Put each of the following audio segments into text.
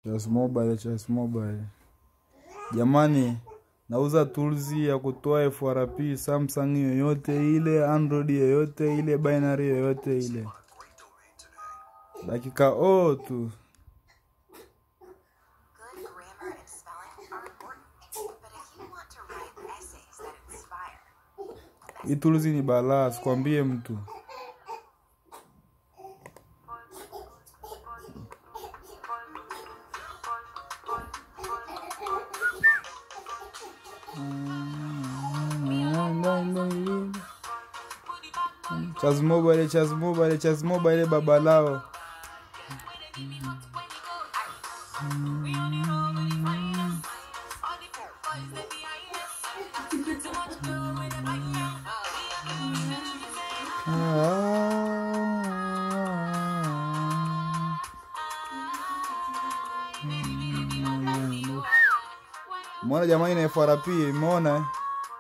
Chas Mobile, Chas Mobile. Jamani, nauza tools ya kutoa FRP Samsung yoyote ile, Android yoyote ile, binary yoyote ile. Dakika o tu. Good grammar and spelling are important, but if you want to write essays that inspire, Hii tools ni balaa, sikwambie mtu. Chaz Mobile, Chaz Mobile, Chaz Mobile baba lao. Mwona jamani na FRP, imeona eh?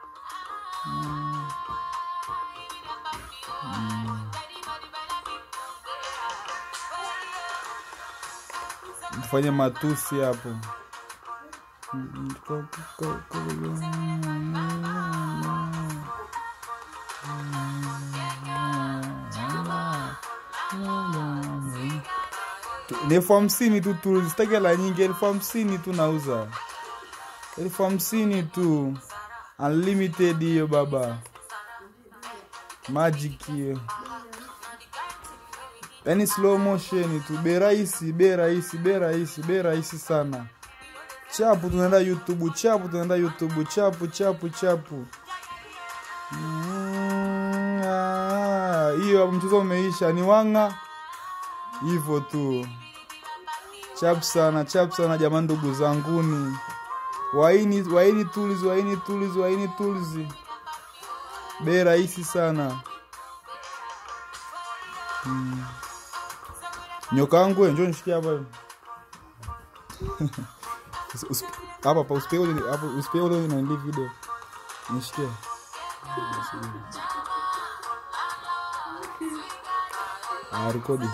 Mfanye matusi hapo. Ni elfu hamsini tu tu, sitaki hela nyingi, elfu hamsini tu nauza, elfu hamsini tu, unlimited hiyo baba, magic hiyo, yani slow motion tu, bei rahisi, bei rahisi, bei rahisi, bei rahisi sana. Chapu tunaenda YouTube, chapu tunaenda YouTube, chapu chapu chapu. Mm, ah, Hiyo hapo mchezo umeisha, ni wanga hivyo tu. Chap sana, chap sana jamani, ndugu zanguni, waini waini tools, waini tools, waini tools, bei rahisi sana. Mm. Nyoka wangu we, njoo nishikie hapa Usi- usi- hapa hapa, usipe ule hapo, usipe ule na nili video nishikie. Ah, rekodi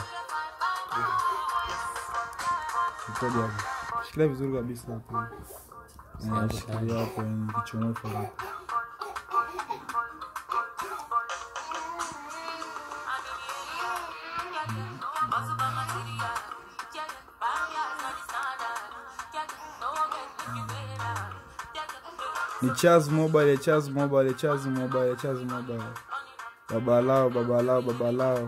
rekodi hapo, shikilia vizuri kabisa hapo. Eh, shikilia hapo, nikichomoka hapo. ni Chaz Mobile, Chaz Mobile, Chaz Mobile, Chaz Mobile. Baba lao, baba lao, baba lao.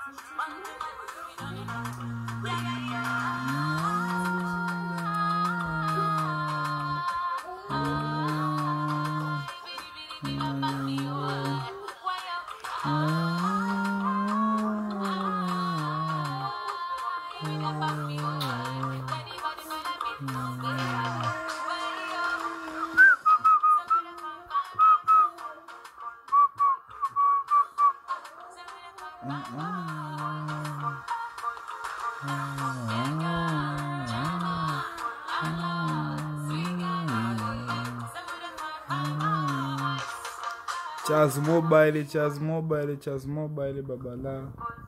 Chaz Mobile, Chaz Mobile, Chaz Mobile, baba lao.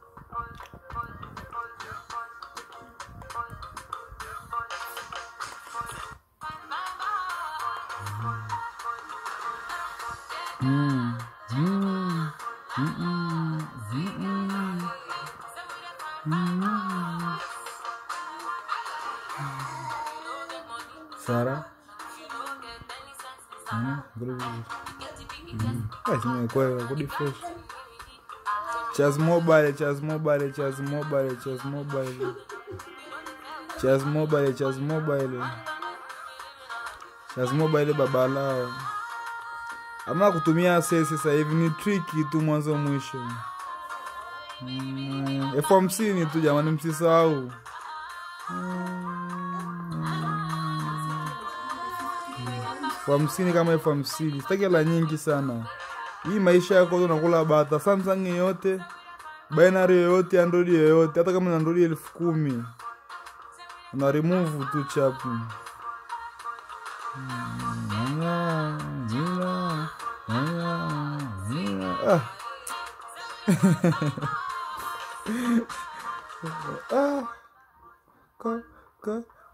Mm, mm, mm, mm, mm, mm. Sara Mm, vile vile. Mm. Basi nimekuwa kudi fresh. Chaz Mobile, Chaz Mobile, Chaz Mobile, Chaz Mobile. Chaz Mobile, Chaz Mobile. Chaz Mobile baba lao. Ama kutumia sesi sasa hivi ni triki tu mwanzo mwisho. Mm, elfu hamsini tu jamani, msisahau. elfu hamsini kama elfu hamsini sitaki hela nyingi sana hii maisha yako tu unakula bata samsung yoyote binary yoyote android yoyote hata kama ni android elfu kumi una remove tu chapu Ah. ah. Ka, ka,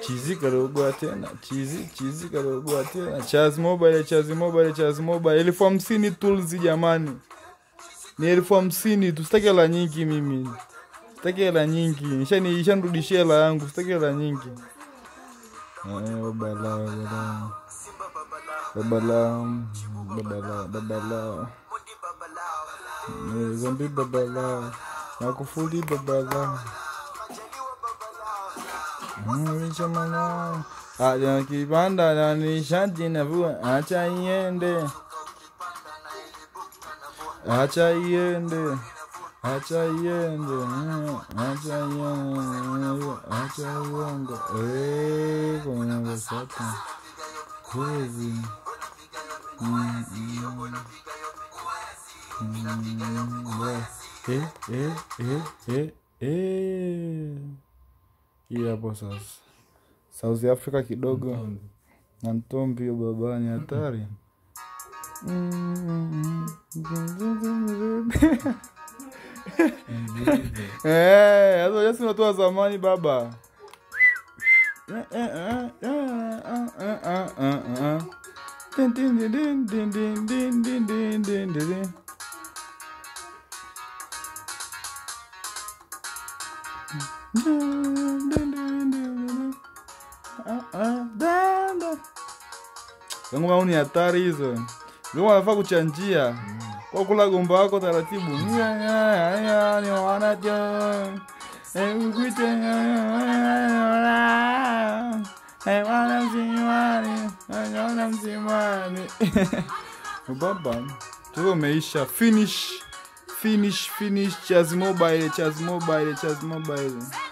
chizi karogwa tena chizi chizi karogwa tena chaz mobile chaz mobile chaz mobile elfu hamsini tools jamani ni elfu hamsini tu sitaki hela nyingi mimi sitaki hela nyingi Ishani- ishanirudishia hela yangu sitaki hela nyingi Eh, babala babala babala babala babala Eh, zombi babala makufuli babala Mwishamana Aja kibanda na nishati na vua acha iende acha iende acha iende mm, acha iende acha iende eh kuna basata kwezi Mm, mm. Mm, yeah. eh eh eh eh eh hii hapo sasa south africa kidogo na ntombi hiyo babani hatari Eh, hizo nyasi unatoa zamani baba Din, din, din, din, din, din, din, din, din, din, din, din. ngoma au ni hatari hizo ngoma anafaa kuchanjia kwa kula gomba wako taratibu baba tuko umeisha finish finish finish chaz mobile chaz mobile chaz mobile